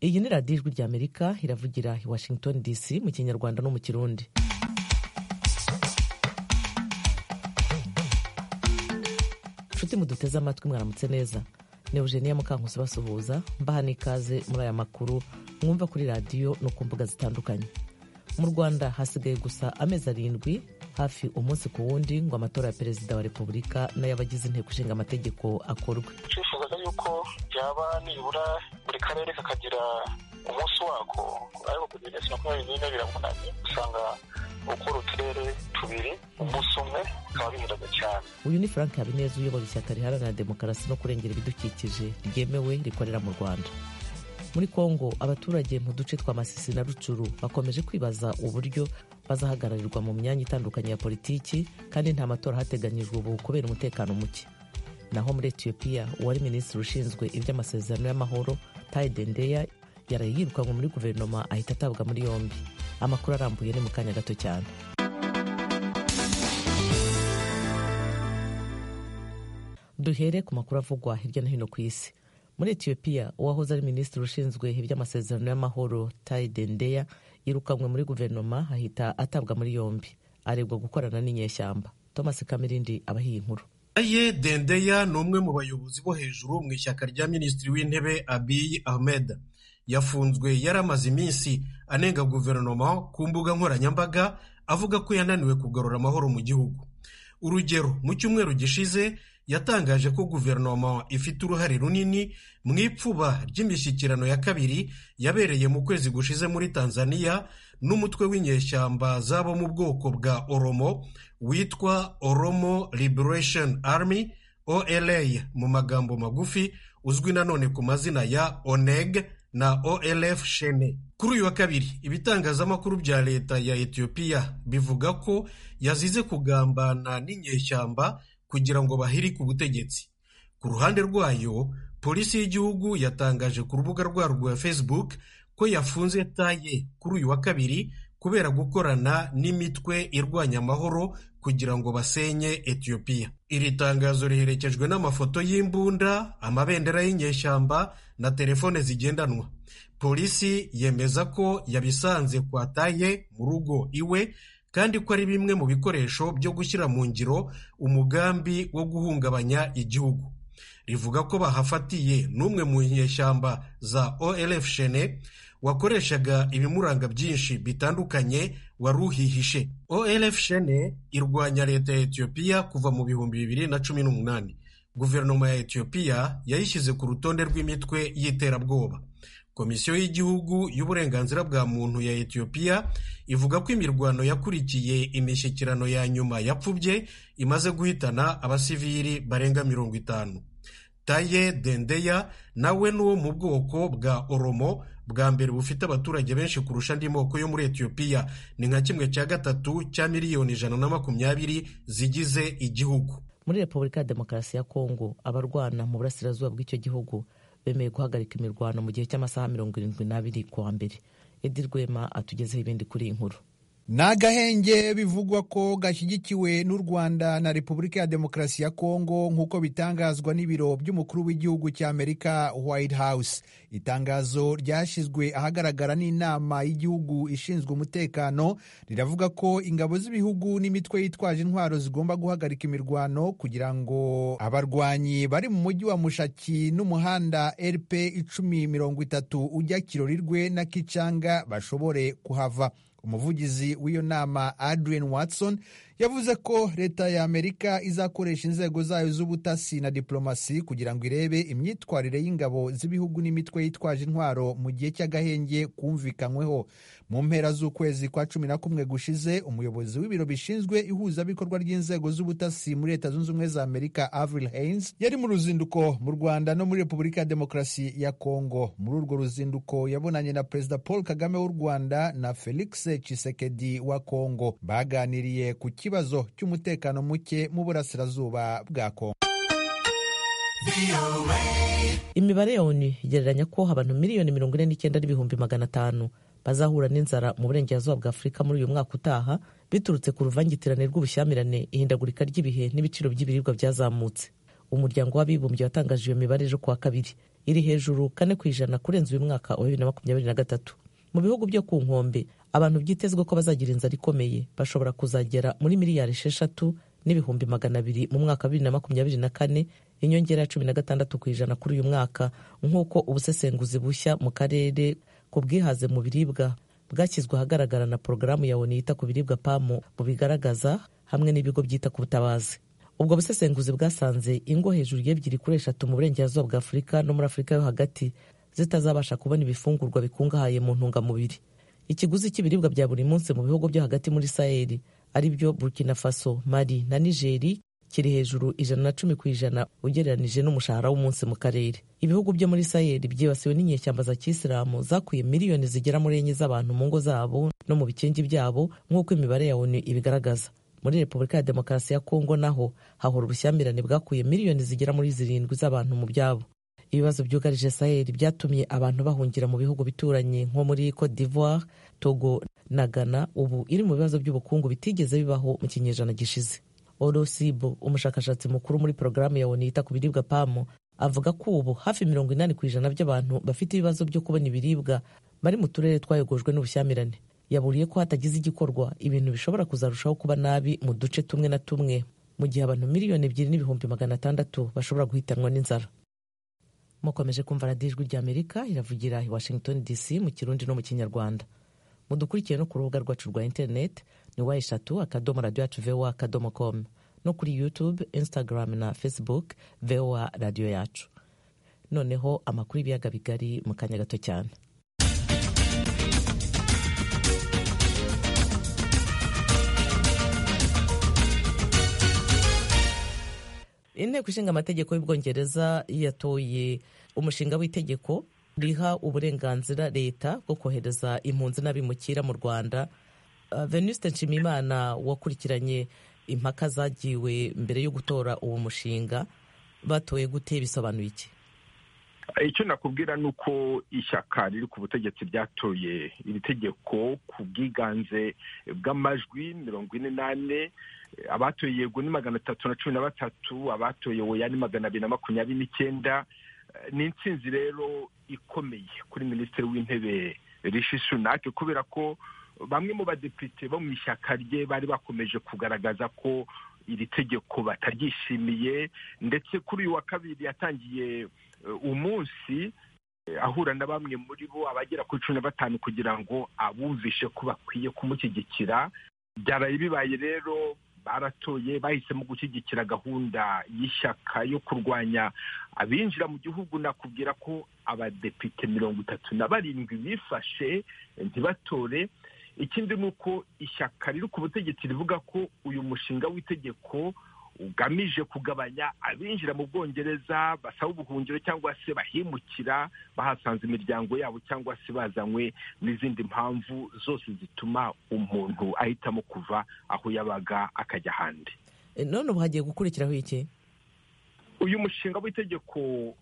iyi ni radiyo ijwi ry'amerika iravugira i washington dc mu kinyarwanda no mu kirundi nshuti muduteze amatwi mwaramutse neza ni eugenia mukankusi basuhuza mbaha n'ikaze muri aya makuru mwumva kuri radiyo no ku mbuga zitandukanye mu rwanda hasigaye gusa amezi arindwi hafi umunsi ku wundi ngo amatora ya perezida wa repubulika n'ay'abagize inteko ishinga amategeko akorwe twifuzaga yuko byaba nibura buri karere kakagira umunsi wako ariko kugeza saa makumyabiri n'ine biravunanye usanga gukora uturere tubiri umunsi umwe bikaba bihendaga cyane uyu ni frank habineza uyobora ishyaka riharanira demokarasi no kurengera ibidukikije ryemewe rikorera mu rwanda muri kongo abaturage mu duce twa masisi na rucuru bakomeje kwibaza uburyo bazahagararirwa mu myanya itandukanye ya politiki kandi nta matora hateganyijwe ubu kubera umutekano muke naho muri etiyopiya uwari minisitiri ushinzwe iby'amasezerano y'amahoro tayidendeya yaraye yirukanywe muri guverinoma ahita atabwa muri yombi amakuru arambuye ni mu kanya gato cyane duhere ku makuru avugwa hirya no hino ku isi muri etiyopiya uwahoze ari minisitiri ushinzwe iby'amasezerano y'amahoro tayi dendeya yirukanwe muri guverinoma ahita atabwa muri yombi arebwa gukorana n'inyeshyamba thomas kamirindi aba iyi nkuru Aye Dendeya ni umwe mu bayobozi bo hejuru mu ishyaka rya minisitiri w'intebe Abiy Ahmed yafunzwe yaramaze iminsi anenga guverinoma ku mbuga nkoranyambaga avuga ko yananiwe kugarura amahoro mu gihugu urugero mu cyumweru gishize yatangaje ko guverinoma ifite uruhare runini mu ipfuba ry'imishyikirano ya kabiri yabereye mu kwezi gushize muri tanzania n'umutwe w'inyeshyamba zabo mu bwoko bwa oromo witwa oromo liberation army ola mu magambo magufi uzwi nanone ku mazina ya oneg na olf shene kuri uyu wa kabiri ibitangazamakuru bya leta ya etiyopiya bivuga ko yazize kugambana n'inyeshyamba kugira ngo bahirike ubutegetsi ku ruhande rwayo polisi y'igihugu yatangaje ku rubuga rwabo rwa facebook ko yafunze taye kuri uyu wa kabiri kubera gukorana n'imitwe irwanya amahoro kugira ngo basenye etiyopiya iri tangazo riherekejwe n'amafoto y'imbunda amabendera y'inyeshyamba na telefone zigendanwa polisi yemeza ko yabisanze kwa taye mu rugo iwe kandi ko ari bimwe mu bikoresho byo gushyira mu ngiro umugambi wo guhungabanya igihugu rivuga ko bahafatiye n'umwe mu nyeshyamba za olf shene wakoreshaga ibimuranga byinshi bitandukanye wari uhihishe olf shene irwanya leta ya etiyopiya kuva mu bihumbi bibiri na cumi n'umunani guverinoma ya etiyopiya yayishyize ku rutonde rw'imitwe y'iterabwoba komisiyo y'igihugu y'uburenganzira bwa muntu ya etiyopiya ivuga ko imirwano yakurikiye imishyikirano ya nyuma yapfubye imaze guhitana abasivili barenga mirongo itanu taye dendeya nawe ni uwo mu bwoko bwa oromo bwa mbere bufite abaturage benshi kurusha andi moko yo muri etiyopiya ni nka kimwe cya gatatu cya miliyoni ijana na makumyabiri zigize igihugu muri repubulika ya demokarasi ya kongo abarwana mu burasirazuba bw'icyo gihugu bemeye guhagarika imirwano mu gihe cy'amasaha mirongo irindwi n'abiri kuwa mbere edi rwema atugezeho ibindi kuri iyi nkuru ni agahenge bivugwa ko gashyigikiwe n'u rwanda na repubulika ya demokarasi ya kongo nk'uko bitangazwa n'ibiro by'umukuru w'igihugu cy'amerika white house itangazo ryashyizwe ahagaragara n'inama y'igihugu ishinzwe umutekano riravuga ko ingabo z'ibihugu n'imitwe yitwaje intwaro zigomba guhagarika imirwano kugira ngo abarwanyi bari mu mujyi wa mushaki n'umuhanda rp icumi mirongo itatu ujya kirorirwe na kicanga bashobore kuhava umuvugizi w'iyo nama adrian watson yavuze ko leta ya amerika izakoresha inzego zayo z'ubutasi na diplomasi kugira ngo irebe imyitwarire y'ingabo z'ibihugu n'imitwe yitwaje intwaro mu gihe cy'agahenge kumvikanyweho mu mpera z'ukwezi kwa cumi na kumwe gushize umuyobozi w'ibiro bishinzwe ihuzabikorwa ry'inzego z'ubutasi muri leta zunze ubumwe za amerika avril haines yari mu ruzinduko mu rwanda no muri repubulika ya demokarasi ya kongo muri urwo ruzinduko yabonanye na perezida paul kagame w'u rwanda na felix tshisekedi wa kongo baganiriye ku ikibazo cy'umutekano muke mu burasirazuba bwa kongo imibare ya onu igereranya ko abantu miliyoni mirongo ine n'icyenda n'ibihumbi magana atanu bazahura n'inzara mu burengerazuba bwa afurika muri uyu mwaka utaha biturutse ku ruvangitirane rw'ubushyamirane ihindagurika ry'ibihe n'ibiciro by'ibiribwa byazamutse umuryango w'abibumbye watangaje iyo mibare ejo kuwa kabiri iri hejuru kane ku ijana kurenza uyu mwaka wa bibiri na makumyabiri na gatatu mu bihugu byo ku nkombe abantu byitezwe ko bazagira inzara ikomeye bashobora kuzagera muri miliyari esheshatu n'ibihumbi magana abiri mu mwaka wa bibiri na makumyabiri na kane inyongera ya cumi na gatandatu ku ijana kuri uyu mwaka nk'uko ubusesenguzi bushya mu karere ku bwihaze mu biribwa bwashyizwe ahagaragara na porogaramu ya onu yita ku biribwa pamu bubigaragaza hamwe n'ibigo byita ku butabazi ubwo busesenguzi bwasanze ingo hejuru y'ebyiri kuri eshatu mu burengerazuba bwa afurika no muri afurika yo hagati zitazabasha kubona ibifungurwa bikungahaye mu ntungamubiri ikiguzi cy'ibiribwa bya buri munsi mu bihugu byo hagati muri saheli ari byo burkina faso mali na nigeri kiri hejuru ijana na cumi ku ijana ugereranije n'umushahara w'umunsi mu karere ibihugu byo muri saheli byibasiwe n'inyeshyamba za kisilamu zakuye miliyoni zigera muri enye z'abantu mu ngo zabo no mu bikingi byabo nk'uko imibare ya onu ibigaragaza muri repubulika ya demokarasi ya kongo naho hahora ubushyamirane bwakuye miliyoni zigera muri zirindwi z'abantu mu byabo ibibazo byugarije saheli byatumye abantu bahungira mu bihugu bituranye nko muri cote d'ivoire togo na ghana ubu iri mu bibazo by'ubukungu bitigeze bibaho mu kinyejana gishize orosibo umushakashatsi mukuru muri porogaramu ya onu yita ku biribwa pamu avuga ko ubu hafi mirongo inani ku ijana by'abantu bafite ibibazo byo kubona ibiribwa bari mu turere twayogojwe n'ubushyamirane yaburiye ko hatagize igikorwa ibintu bishobora kuzarushaho kuba nabi mu duce tumwe na tumwe mu gihe abantu miliyoni ebyiri n'ibihumbi magana atandatu bashobora guhitanwa n'inzara mukomeje kumva radijwi rya amerika iravugira i washington dc mu kirundi no mu kinyarwanda mudukurikiye no ku rubuga rwacu rwa interineti ni wa eshatu akadomo radiyo yacu voa akadomo komu no kuri yutube instagram na facebook voa radiyo yacu noneho amakuru y'ibiyaga bigari mu kanya gato cyane inteko ishinga amategeko y'ubwongereza yatoye umushinga w'itegeko riha uburenganzira leta bwo kohereza impunzi n'abimukira mu rwanda venuste nshimiyimana wakurikiranye impaka zagiwe mbere yo gutora uwo mushinga batoye gute bisobanuye iki icyo nakubwira ni uko ishyaka riri ku butegetsi ryatoye iri tegeko ku bwiganze bw'amajwi mirongo ine n'ane abatoye yego ni magana atatu na cumi na batatu abatoye oya ni magana abiri na makumyabiri n'icyenda ni insinzi rero ikomeye kuri minisitiri w'intebe rishi sunake kubera ko bamwe mu badepite bo mu ishyaka rye bari bakomeje kugaragaza ko iri tegeko bataryishimiye ndetse kuri uyu wa kabiri yatangiye umunsi ahura na bamwe muri bo abagera kuri cumi na batanu kugira ngo abumvishe ko bakwiye kumushyigikira byaraye bibaye rero baratoye bahisemo gushyigikira gahunda y'ishyaka yo kurwanya abinjira mu gihugu nakubwira ko abadepite mirongo itatu na barindwi bifashe ntibatore ikindi ni uko ishyaka riri ku butegetsi rivuga ko uyu mushinga w'itegeko ugamije kugabanya abinjira mu bwongereza basaba ubuhungiro cyangwa se bahimukira bahasanze imiryango yabo cyangwa se bazanywe n'izindi mpamvu zose zituma umuntu ahitamo kuva aho yabaga akajya ahandi none ubu hagiye gukurikiraho iki uyu mushinga w'itegeko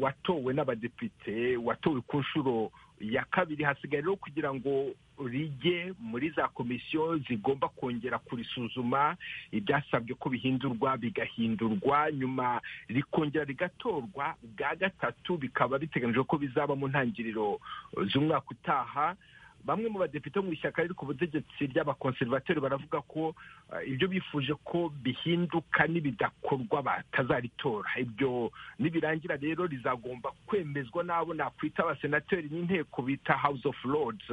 watowe n'abadepite watowe ku nshuro ya kabiri hasigaye rero kugira ngo rijye muri za komisiyo zigomba kongera kurisuzuma ibyasabwe ko bihindurwa bigahindurwa nyuma rikongera rigatorwa bwa gatatu bikaba biteganyijwe ko bizaba mu ntangiriro z'umwaka utaha bamwe mu badepite mu ishyaka riri ku butegetsi ry'abakonserivateri baravuga ko ibyo bifuje ko bihinduka n'ibidakorwa batazaritora ibyo nibirangira rero rizagomba kwemezwa n'abo nakwita abasenateri n'inteko bita house of lords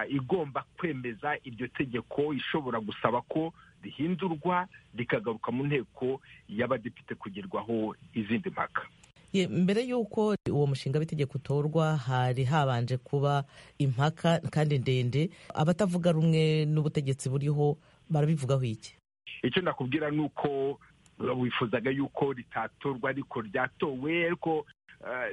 igomba kwemeza iryo tegeko ishobora gusaba ko rihindurwa rikagaruka mu nteko y'abadepite kugerwaho izindi mpaka mbere y'uko uwo mushinga w'itegeko utorwa hari habanje kuba impaka kandi ndende abatavuga rumwe n'ubutegetsi buriho barabivugaho iki icyo nakubwira ni uko wifuzaga yuko ritatorwa ariko ryatowe ariko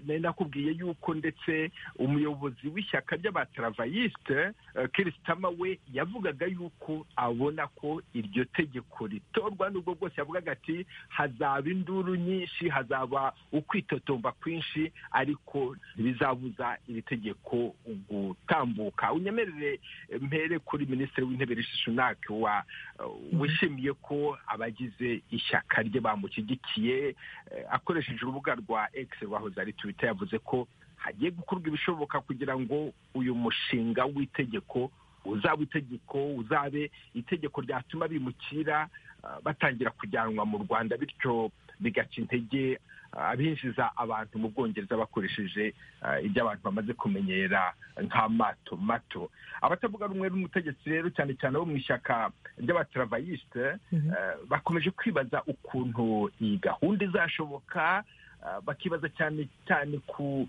nari nakubwiye yuko ndetse umuyobozi w'ishyaka ry'abataravayisite kirisitama we yavugaga yuko abona ko iryo tegeko ritorwa n'ubwo bwose yavugaga ati hazaba induru nyinshi hazaba ukwitotomba kwinshi ariko ntibizabuza iri tegeko gutambuka unyemerere mpere kuri minisitiri w'intebe rishishinake wishimiye ko abagize ishyaka rye bamushyigikiye akoresheje urubuga rwa ekisi rwahoze margaret wita yavuze ko hagiye gukorwa ibishoboka kugira ngo uyu mushinga w'itegeko uzaba itegeko uzabe itegeko ryatuma bimukira batangira kujyanwa mu rwanda bityo bigaca intege abinjiza abantu mu bwongereza bakoresheje ibyo abantu bamaze kumenyera nk'amato mato abatavuga rumwe n'umutegetsi rero cyane cyane bo mu ishyaka ry'abatravayisite bakomeje kwibaza ukuntu iyi gahunda izashoboka bakibaza cyane cyane ku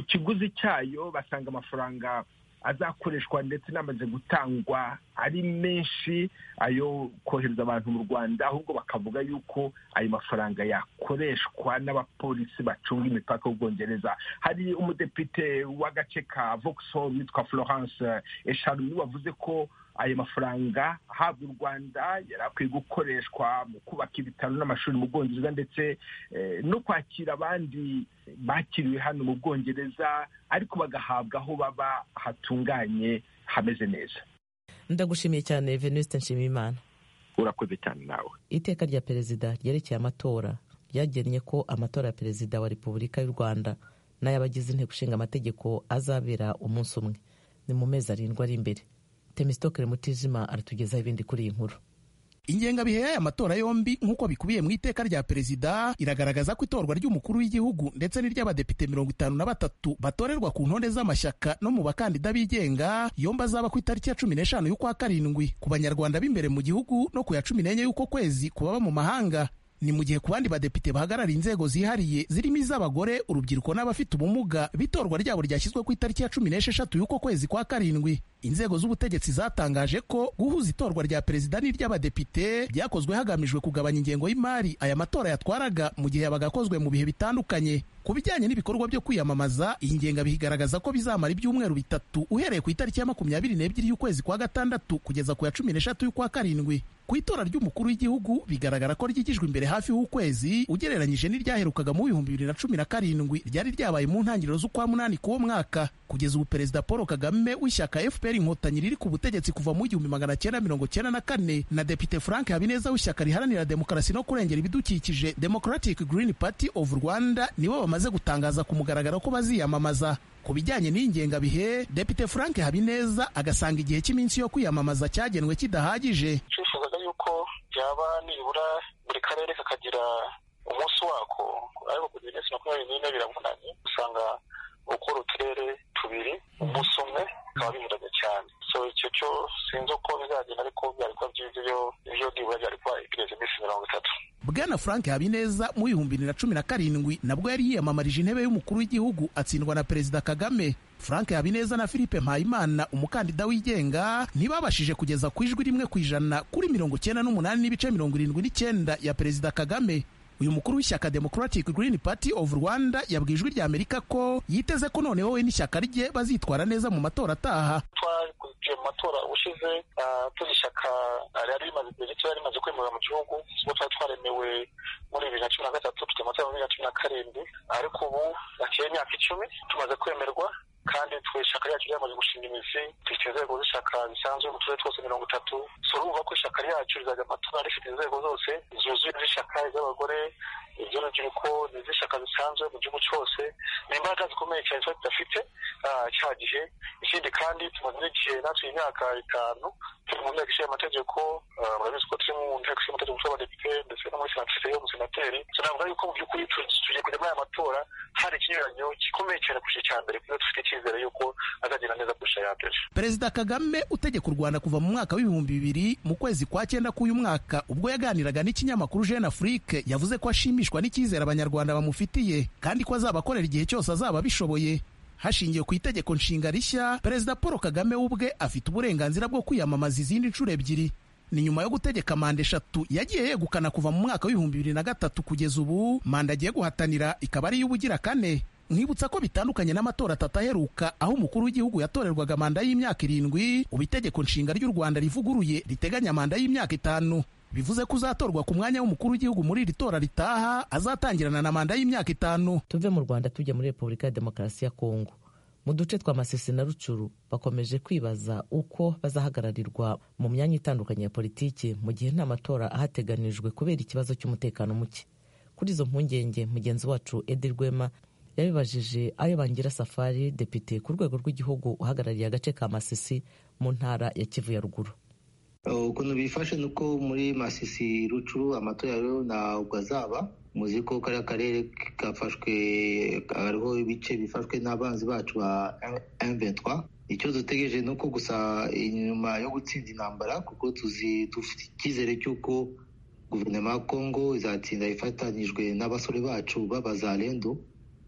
kiguzi cyayo basanga amafaranga azakoreshwa ndetse n'amaze gutangwa ari menshi ayo kohereza abantu mu rwanda ahubwo bakavuga yuko ayo mafaranga yakoreshwa n'abapolisi bacunga imipaka y'ubwongereza hari umudepite w'agace ka vokisoro witwa florence esharu wavuze ko ayo mafaranga ahabwa u rwanda yari akwiye gukoreshwa mu kubaka ibitaro n'amashuri mu bwongereza ndetse no kwakira abandi bakiriwe hano mu bwongereza ariko bagahabwa aho baba hatunganye hameze neza ndagushimiye cyane venuste nshimiyimana urakoze cyane nawe iteka rya perezida ryerekeye amatora ryagennye ko amatora ya perezida wa repubulika y'u rwanda n'ay'abagize inteko ishinga amategeko azabera umunsi umwe ni mu mezi arindwi ari imbere temisitokere mutijima aratugezaho ibindi kuri iyi nkuru ingengabihe y'aya matora yombi nk'uko bikubiye mu iteka rya perezida iragaragaza ko itorwa ry'umukuru w'igihugu ndetse n'iry'abadepite mirongo itanu na batatu batorerwa ku ntonde z'amashyaka no mu bakandida bigenga yombi azaba ku itariki ya cumi n'eshanu y'ukwa karindwi ku banyarwanda b'imbere mu gihugu no ku ya cumi n'enye y'uko kwezi ku baba mu mahanga ni mu gihe ku bandi badepite bahagarariye inzego zihariye zirimo iz'abagore urubyiruko n'abafite ubumuga bitorwa ryabo ryashyizwe ku itariki ya cumi n'esheshatu y'uko kwezi kwa karindwi inzego z'ubutegetsi zatangaje ko guhuza itorwa rya perezida n'iry'abadepite byakozwe hagamijwe kugabanya ingengo y'imari aya matora yatwaraga mu gihe yabaga akozwe mu bihe bitandukanye ku bijyanye n'ibikorwa byo kwiyamamaza iyi ngengabihe igaragaza ko bizamara ibyumweru bitatu uhereye ku itariki ya makumyabiri n'ebyiri y'ukwezi kwa gatandatu kugeza ku ya cumi n'eshatu y'ukwa karindwi ku itora ry'umukuru w'igihugu bigaragara ko ryigijwe imbere hafi y'ukwezi ugereranyije n'iryaherukaga mu bihumbi bibiri na cumi na karindwi ryari ryabaye mu ntangiriro z'ukwa munani k'uwo mwaka kugeza ubu perezida paul kagame w'ishyaka fpr inkotanyi riri ku butegetsi kuva mu igihumbi magana cyenda mirongo cyenda na kane na depite frank habineza w'ishyaka riharanira demokarasi no kurengera ibidukikije democratic green party of rwanda nibo bamaze gutangaza ku mugaragaro ko baziyamamaza ku bijyanye n'ingengabihe depite frank habineza agasanga igihe cy'iminsi yo kwiyamamaza cyagenwe kidahagije twifuzaga yuko byaba nibura buri karere kakagira umunsi wako ariko kugira iminsi makumyabiri n'ine biravunanye usanga gukora uturere tubiri umunsi umwe bikaba binyuranye cyane so icyo cyo sinzi uko bizagenda ariko byari kuba byiza iyo ibyo nibura byari kuba igeretse iminsi mirongo itatu bwana frank habineza mu bihumbi bibiri na cumi na karindwi nabwo yari yiyamamarije intebe y'umukuru w'igihugu atsindwa na perezida kagame frank habineza na philippe mpayimana umukandida wigenga ntibabashije kugeza ku ijwi rimwe ku ijana kuri mirongo icyenda n'umunani n'ibice mirongo irindwi n'icyenda ya perezida kagame uyu mukuru w'ishyaka democratic green party of rwanda yabwiye ijwi rya amerika ko yiteze ko noneho we n'ishyaka rye bazitwara neza mu matora ataha twakurikiye mu matora ushize turi ishyaka ryari rimaze igihe gito yari rimaze kwemera mu gihugu ubwo twari twaremewe muri bibiri na cumi na gatatu tujya amatora muri bibiri na cumi na karindwi ariko ubu hakeye imyaka icumi tumaze kwemerwa kandi twe ishyaka ryacu ryamaze gushinga imizi dufite inzego z'ishyaka zisanzwe mu turere twose mirongo itatu turumva ko ishyaka ryacu rizajya amatora rifite inzego zose zuzuye iz'ishyaka iz'abagore iby'urubyiruko n'iz'ishyaka zisanzwe mu gihugu cyose ni imbaraga zikomeye cyane tuba tudafite cya gihe ikindi kandi tumaze n'igihe natwe imyaka itanu turi mu nteko ishinga amategeko murabizi ko turi mu nteko ishinga amategeko cy'abadepite ndetse no muri senateri yo umusenateri tunavuga yuko mu by'ukuri tugiye kujya muri aya matora hari ikinyuranyo gikomeye cyane kurusha icya mbere kuko dufite icyizere yuko azagenda neza kurusha ya mbere perezida kagame utegeka u rwanda kuva mu mwaka w'ibihumbi bibiri mu kwezi kwa cyenda k'uyu mwaka ubwo yaganiraga n'ikinyamakuru jeune afrique yavuze ko ashimishwa n'icyizere abanyarwanda bamufitiye kandi ko azabakorera igihe cyose azaba abishoboye hashingiwe ku itegeko nshinga rishya perezida paul kagame ubwe afite uburenganzira bwo kwiyamamaza izindi nshuro ebyiri ni nyuma yo gutegeka manda eshatu yagiye yegukana kuva mu mwaka w'ibihumbi bibiri na gatatu kugeza ubu manda agiye guhatanira ikaba ari iy'ubugira kane mwibutsa ko bitandukanye n'amatora atatu aheruka aho umukuru w'igihugu yatorerwaga manda y'imyaka irindwi ubu itegeko nshinga ry'u rwanda rivuguruye riteganya manda y'imyaka itanu bivuze ko uzatorwa ku mwanya w'umukuru w'igihugu muri iri tora ritaha azatangirana na manda y'imyaka itanu tuve mu rwanda tujya muri repubulika ya demokarasi ya kongo mu duce twa masisi na rucuru bakomeje kwibaza uko bazahagararirwa mu myanya itandukanye ya politiki mu gihe nta matora ahateganijwe kubera ikibazo cy'umutekano muke kuri izo mpungenge mugenzi wacu edi rwema yabibajije ayo bangira safari depite ku rwego rw'igihugu uhagarariye agace ka masisi mu ntara ya kivu ya ruguru ukuntu bifashe ni uko muri masisi rucuru amatora yayo ntabwo azaba muzi ko kariya karere gafashwe hariho ibice bifashwe n'abanzi bacu ba M23 icyo dutegereje ni uko gusa inyuma yo gutsinda intambara kuko tuzi dufite icyizere cy'uko guverinoma ya congo izatsinda ifatanyijwe n'abasore bacu b'abazarendo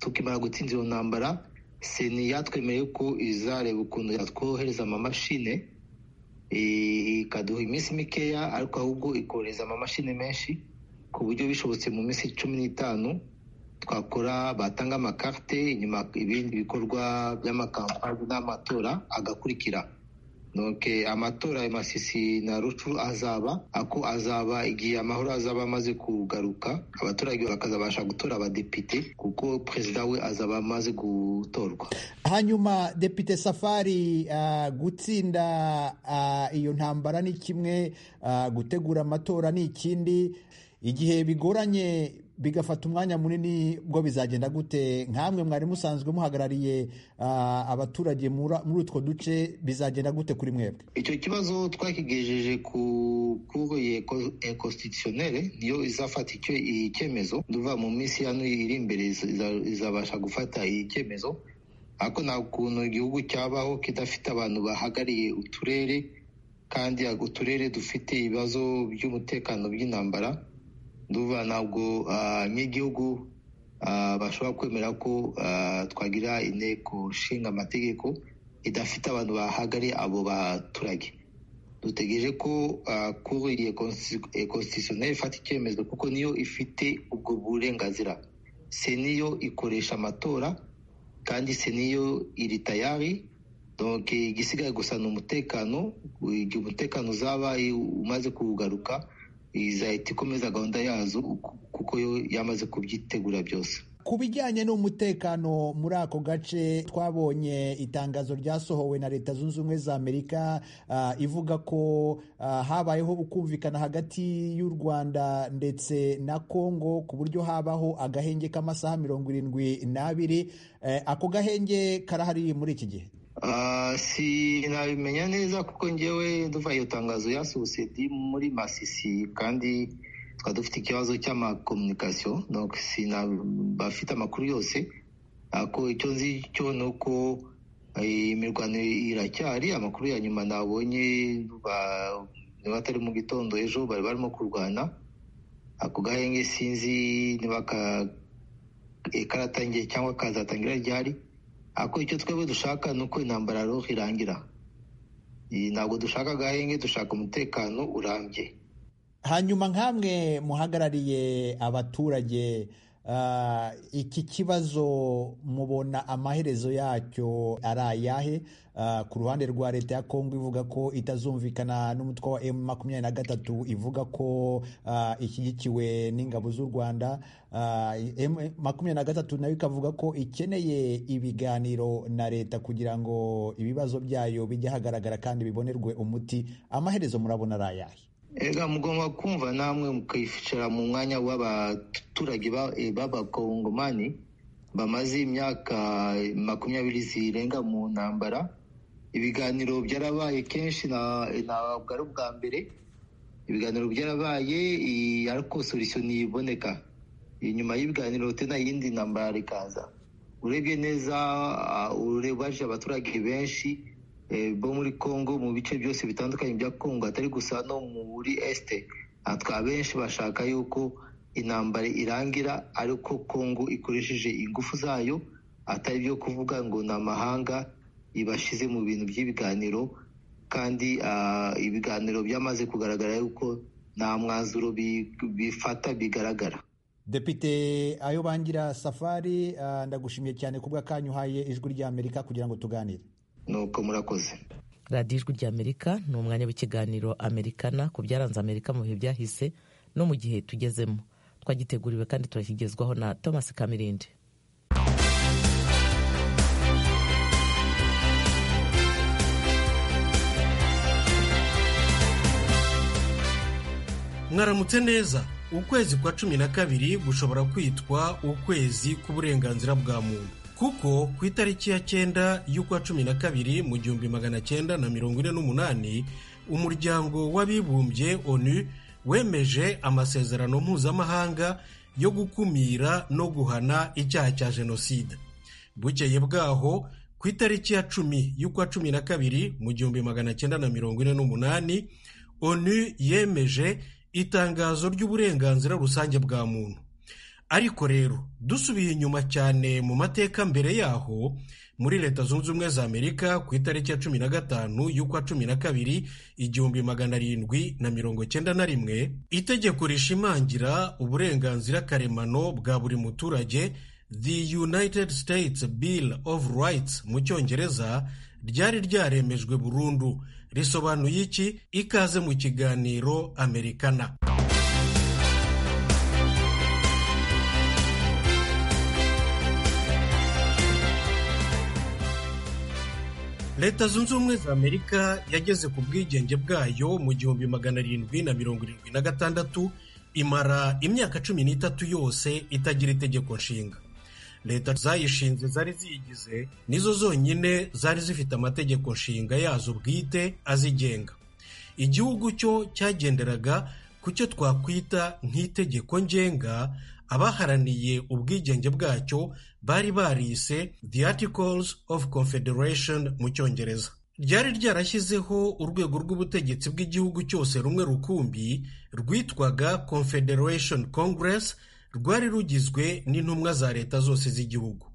tukimara gutsinda iyo ntambara seni yatwemereye ko izareba ukuntu yatwohereza amamashine ikaduha iminsi mikeya ariko ahubwo ikohereza amamashini menshi ku buryo bishobotse mu minsi cumi n'itanu twakora batanga amakarite inyuma ibindi bikorwa by'amakampani n'amatora agakurikira amatora ya masisi na rucu azaba ako azaba igihe amahoro azaba amaze kugaruka abaturage bakazabasha gutora abadepite kuko perezida we azaba amaze gutorwa hanyuma depite safari gutsinda iyo ntambara ni kimwe gutegura amatora ni ikindi igihe bigoranye bigafata umwanya munini bwo bizagenda gute nk'amwe mwari musanzwe muhagarariye abaturage muri utwo duce bizagenda gute kuri mwebwe icyo kibazo twakigejeje ku kuboye constitutionnel niyo izafata icyo icyemezo duva mu minsi hano iri imbere izabasha gufata icyemezo ariko nta kuntu igihugu cyabaho kidafite abantu bahagarariye uturere kandi uturere dufite ibibazo by'umutekano by'intambara nduva ntabwo nk'igihugu bashobora kwemera ko twagira inteko nshinga amategeko idafite abantu bahagari abo baturage dutegereje ko kuburiye konstitutioneri ifata icyemezo kuko niyo ifite ubwo burenganzira se niyo ikoresha amatora kandi se niyo iri tayari igisigaye gusa ni umutekano igihe umutekano uzaba umaze kugaruka izahita ikomeza gahunda yazo kuko yo yamaze kubyitegura byose ku bijyanye n'umutekano muri ako gace twabonye itangazo ryasohowe na leta zunze ubumwe za amerika ivuga ko habayeho ukumvikana hagati y'u rwanda ndetse na congo ku buryo habaho agahenge k'amasaha mirongo irindwi n'abiri ako gahenge karahari muri iki gihe sinabimenya neza kuko ngewe duva iyo tangazo yasohotse muri masisi kandi tukaba dufite ikibazo cy'amakomunikasiyo bafite amakuru yose ariko icyo nzi cyo ni uko imirwano iracyari amakuru ya nyuma nabonye niba atari mu gitondo ejo bari barimo kurwana ako gahenge sinzi niba karatangiye cyangwa kazatangira ryari ariko icyo twebwe dushaka ni uko intambara roho irangira ntabwo dushaka agahenge dushaka umutekano urambye hanyuma nk'amwe muhagarariye abaturage iki kibazo mubona amaherezo yacyo ari ayahe ku ruhande rwa leta ya kongo ivuga ko itazumvikana n'umutwe wa emu makumyabiri na gatatu ivuga ko ishyigikiwe n'ingabo z'u rwanda makumyabiri na gatatu nayo ikavuga ko ikeneye ibiganiro na leta kugira ngo ibibazo byayo bijye hagaragara kandi bibonerwe umuti amaherezo murabona ari ayahe ega mugomba kumva namwe mukicara mu mwanya w'abaturage b'abakongomani bamaze imyaka makumyabiri zirenga mu ntambara ibiganiro byarabaye kenshi ntabwo ari ubwa mbere ibiganiro byarabaye ariko solisiyo ntiboneka inyuma y'ibiganiro tena yindi ntambara ikaza urebye neza urebaje abaturage benshi bo muri congo mu bice byose bitandukanye bya congo atari gusa no muri este atwa benshi bashaka yuko intambara irangira ariko congo ikoresheje ingufu zayo atari byo kuvuga ngo ni amahanga ibashyize mu bintu by'ibiganiro kandi ibiganiro byamaze kugaragara yuko nta mwanzuro bifata bigaragara depite ayo bangira safari ndagushimiye cyane ku bw'akanya uhaye ijwi ry'amerika kugira ngo tuganire nuko murakoze radiyo ijwi ry'amerika ni umwanya w'ikiganiro amerikana ku byaranze amerika mu bihe byahise no mu gihe tugezemo twagiteguriwe kandi turakigezwaho na thomas kamirindi mwaramutse neza ukwezi kwa cumi na kabiri gushobora kwitwa ukwezi k'uburenganzira bwa muntu kuko ku itariki ya cyenda y'ukwa cumi na kabiri mu gihumbi magana cyenda na mirongo ine n'umunani umuryango w'abibumbye onu wemeje amasezerano mpuzamahanga yo gukumira no guhana icyaha cya jenoside bukeye bwaho ku itariki ya cumi y'ukwa cumi na kabiri mu gihumbi magana cyenda na mirongo ine n'umunani onu yemeje itangazo ry'uburenganzira rusange bwa muntu ariko rero dusubiye inyuma cyane mu mateka mbere yaho muri leta zunze ubumwe za amerika ku itariki ya cumi na gatanu y'ukwa cumi na kabiri igihumbi magana arindwi na mirongo cyenda na rimwe itegeko rishimangira uburenganzira karemano bwa buri muturage the united states bill of rights mu cyongereza ryari ryaremejwe burundu risobanuye iki ikaze mu kiganiro amerikana leta zunze ubumwe za amerika yageze ku bwigenge bwayo mu gihumbi magana arindwi na mirongo irindwi na gatandatu imara imyaka cumi n'itatu yose itagira itegeko nshinga leta zayishinze zari ziyigize nizo zonyine zari zifite amategeko nshinga yazo bwite azigenga igihugu cyo cyagenderaga ku cyo twakwita nk'itegeko ngenga abaharaniye ubwigenge bwacyo bari barise the articles of confederation mu cyongereza ryari ryarashyizeho urwego rw'ubutegetsi bw'igihugu cyose rumwe rukumbi rwitwaga confederation congress rwari rugizwe n'intumwa za leta zose z'igihugu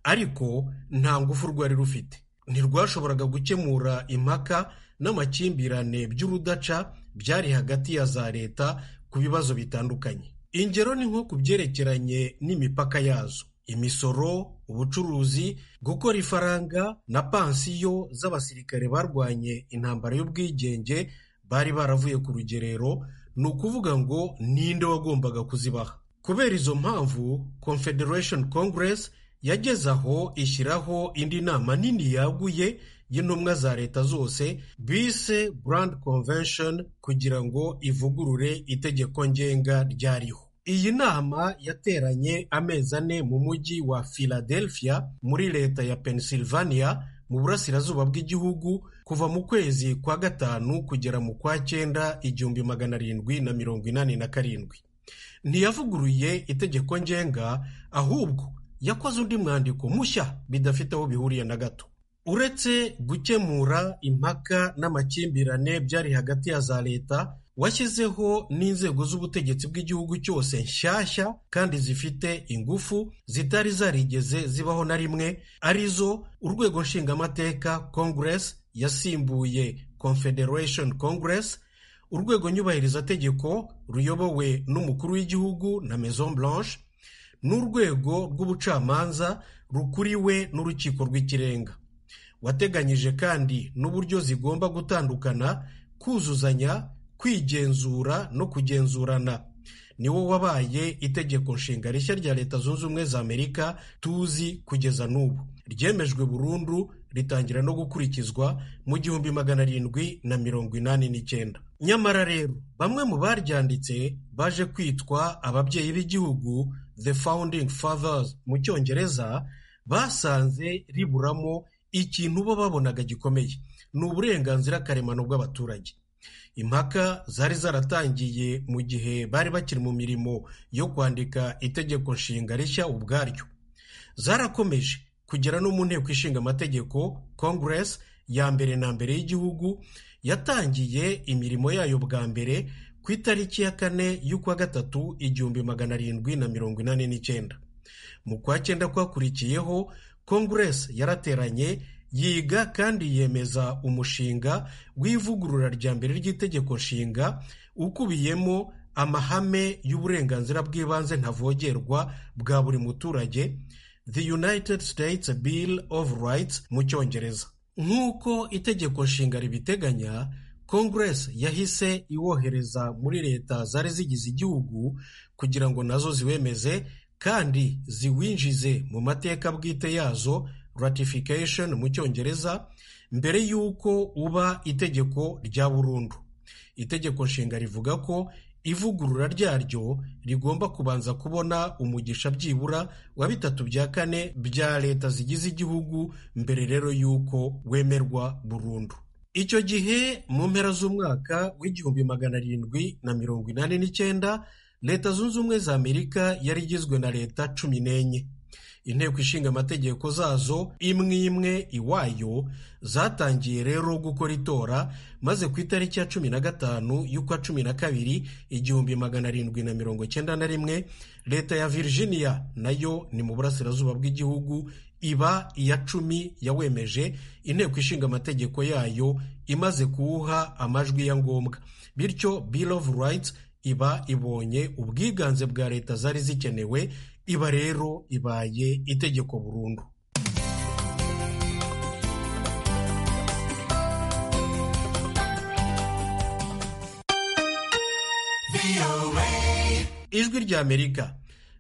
ariko nta ngufu rwari rufite ntirwashoboraga gukemura impaka n'amakimbirane by'urudaca byari hagati ya za leta ku bibazo bitandukanye ingero ni nko ku byerekeranye n'imipaka yazo imisoro ubucuruzi gukora ifaranga na pansiyo z'abasirikare barwanye intambara y'ubwigenge bari baravuye ku rugerero ni ukuvuga ngo ninde wagombaga kuzibaha kubera izo mpamvu confederation congress yageze aho ishyiraho indi nama nini yaguye y'intumwa za leta zose bise brand convention kugira ngo ivugurure itegeko ngenga ryariho iyi nama yateranye amezi ane mu mujyi wa philadelphia muri leta ya pennsylvania mu burasirazuba bw'igihugu kuva mu kwezi kwa gatanu kugera mu kwa cyenda igihumbi magana arindwi na mirongo inani na karindwi ntiyavuguruye itegeko ngenga ahubwo yakoze undi mwandiko mushya bidafite aho bihuriye na gato uretse gukemura impaka n'amakimbirane byari hagati ya za leta washyizeho n'inzego z'ubutegetsi bw'igihugu cyose nshyashya kandi zifite ingufu zitari zarigeze zibaho na rimwe arizo urwego nshingamateka congress yasimbuye confederation congress urwego nyubahirizategeko ruyobowe n'umukuru w'igihugu na maison blanche n'urwego rw'ubucamanza rukuriwe n'urukiko rw'ikirenga wateganyije kandi n'uburyo zigomba gutandukana kuzuzanya kwigenzura no kugenzurana niwo wabaye itegeko nshinga rishya rya leta zunze ubumwe za amerika tuzi kugeza n'ubu ryemejwe burundu ritangira no gukurikizwa mu gihumbi magana arindwi na mirongo inani n'icyenda nyamara rero bamwe mu baryanditse baje kwitwa ababyeyi b'igihugu the founding fathers mu cyongereza basanze riburamo ikintu bo babonaga gikomeye ni uburenganzira karemano bw'abaturage impaka zari zaratangiye mu gihe bari bakiri mu mirimo yo kwandika itegeko nshinga rishya ubwaryo zarakomeje kugera no mu nteko ishinga amategeko congress ya mbere na mbere y'igihugu yatangiye imirimo yayo bwa mbere ku itariki ya kane y'ukwa gatatu igihumbi magana arindwi na mirongo inani n'icyenda mu kwa cyenda kwakurikiyeho congress yarateranye yiga kandi yemeza umushinga w'ivugurura rya mbere ry'itegeko nshinga ukubiyemo amahame y'uburenganzira bw'ibanze ntavogerwa bwa buri muturage the united states bill of rights mu cyongereza nk'uko itegeko nshinga ribiteganya congress yahise iwohereza muri leta zari zigize igihugu kugira ngo nazo ziwemeze kandi ziwinjize mu mateka bwite yazo ratification mu cyongereza mbere y'uko uba itegeko rya burundu itegeko nshinga rivuga ko ivugurura ryaryo rigomba kubanza kubona umugisha byibura wa bitatu bya kane bya leta zigize igihugu mbere rero y'uko wemerwa burundu icyo gihe mu mpera z'umwaka w'igihumbi magana arindwi na mirongo inani n'icyenda leta zunze ubumwe za amerika yari igizwe na leta cumi n'enye inteko ishinga amategeko zazo imwe imwe iwayo zatangiye rero gukora itora maze ku itariki ya cumi na gatanu y'ukwa cumi na kabiri igihumbi magana arindwi na mirongo cyenda na rimwe leta ya virginia nayo ni mu burasirazuba bw'igihugu iba iya cumi yawemeje inteko ishinga amategeko yayo imaze kuwuha amajwi ya ngombwa bityo bill of rights iba ibonye ubwiganze bwa leta zari zikenewe iba rero ibaye itegeko burundu ijwi rya amerika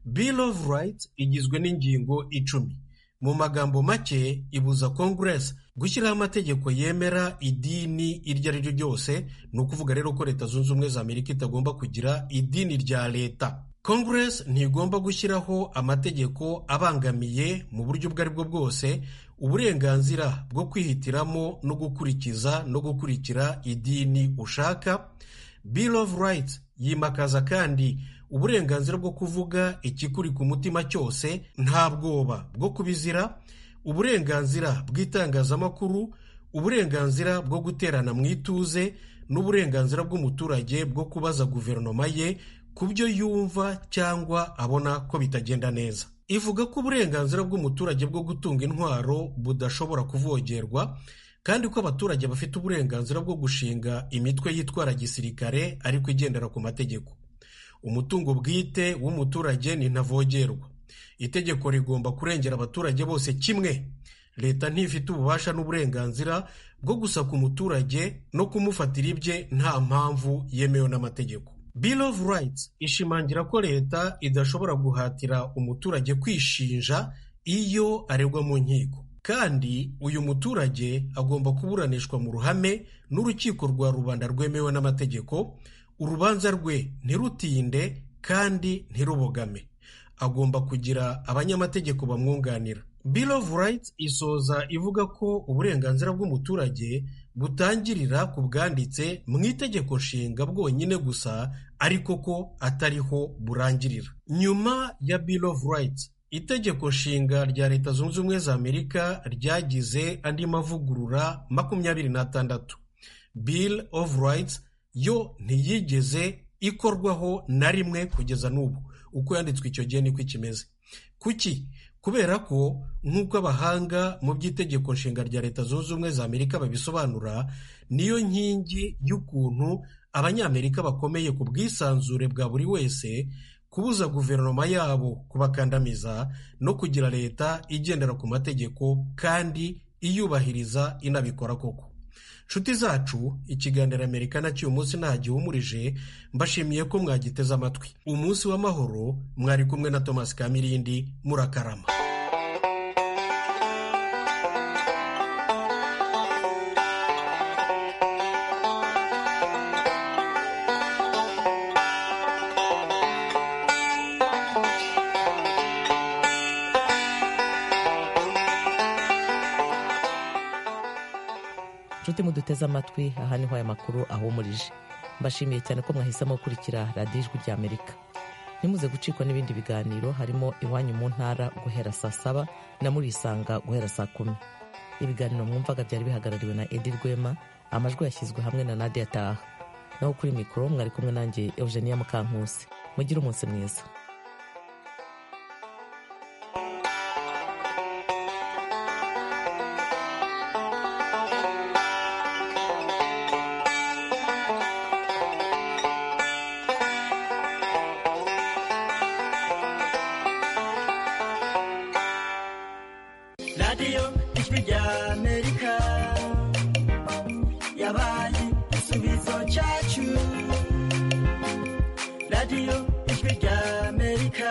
bill of rights igizwe n'ingingo icumi mu magambo make ibuza congress gushyiraho amategeko yemera idini iryo ari ryo ryose ni ukuvuga rero ko leta zunze ubumwe za amerika itagomba kugira idini rya leta congress ntigomba gushyiraho amategeko abangamiye mu buryo ubwo ari bwo bwose uburenganzira bwo kwihitiramo no gukurikiza no gukurikira idini ushaka bill of rights yimakaza kandi uburenganzira bwo kuvuga ikikuri ku mutima cyose nta bwoba bwo kubizira uburenganzira bw'itangazamakuru uburenganzira bwo guterana mu ituze n'uburenganzira bw'umuturage bwo kubaza guverinoma ye ku byo yumva cyangwa abona ko bitagenda neza ivuga ko uburenganzira bw'umuturage bwo gutunga intwaro budashobora kuvogerwa kandi ko abaturage bafite uburenganzira bwo gushinga imitwe yitwara gisirikare ariko igendera ku mategeko umutungo bwite w'umuturage ni ntavogerwa itegeko rigomba kurengera abaturage bose kimwe leta ntifite ububasha n'uburenganzira bwo gusa ku muturage no kumufatira ibye nta mpamvu yemewe n'amategeko bill of rights ishimangira ko leta idashobora guhatira umuturage kwishinja iyo aregwa mu nkiko kandi uyu muturage agomba kuburanishwa mu ruhame n'urukiko rwa rubanda rwemewe n'amategeko urubanza rwe ntirutinde kandi ntirubogame agomba kugira abanyamategeko bamwunganira bill of rights isoza ivuga ko uburenganzira bw'umuturage butangirira ku bwanditse mu itegeko nshinga bwonyine gusa ariko ko atariho burangirira nyuma ya bill of rights itegeko nshinga rya leta zunze ubumwe za amerika ryagize andi mavugurura makumyabiri n'atandatu bill of rights yo ntiyigeze ikorwaho na rimwe kugeza n'ubu uko yanditswe icyo gihe niko ikimeze kuki kubera ko nk'uko abahanga mu by'itegeko nshinga rya leta zunze ubumwe za amerika babisobanura niyo nkingi y'ukuntu abanyamerika bakomeye ku bwisanzure bwa buri wese kubuza guverinoma yabo kubakandamiza no kugira leta igendera ku mategeko kandi iyubahiriza inabikora koko nshuti zacu ikiganiro amerika nacyo uyu munsi ntagihumurije mbashimiye ko mwagiteze amatwi umunsi w'amahoro mwari kumwe na thomas kamirindi murakarama inshuti muduteze amatwi aha niho aya makuru ahumurije mbashimiye cyane ko mwahisemo gukurikira radiyo ijwi rya amerika nimuze gucikwa n'ibindi biganiro harimo iwanyu mu ntara guhera saa saba na murisanga guhera saa kumi ibiganiro mwumvaga byari bihagarariwe na edi rwema amajwi yashyizwe hamwe na nadia taha naho kuri mikoro mwari kumwe nanjye eugenia mukankusi mugire umunsi mwiza radiyo ijwi rya amerika yabaye igisubizo cyacu radiyo ijwi rya amerika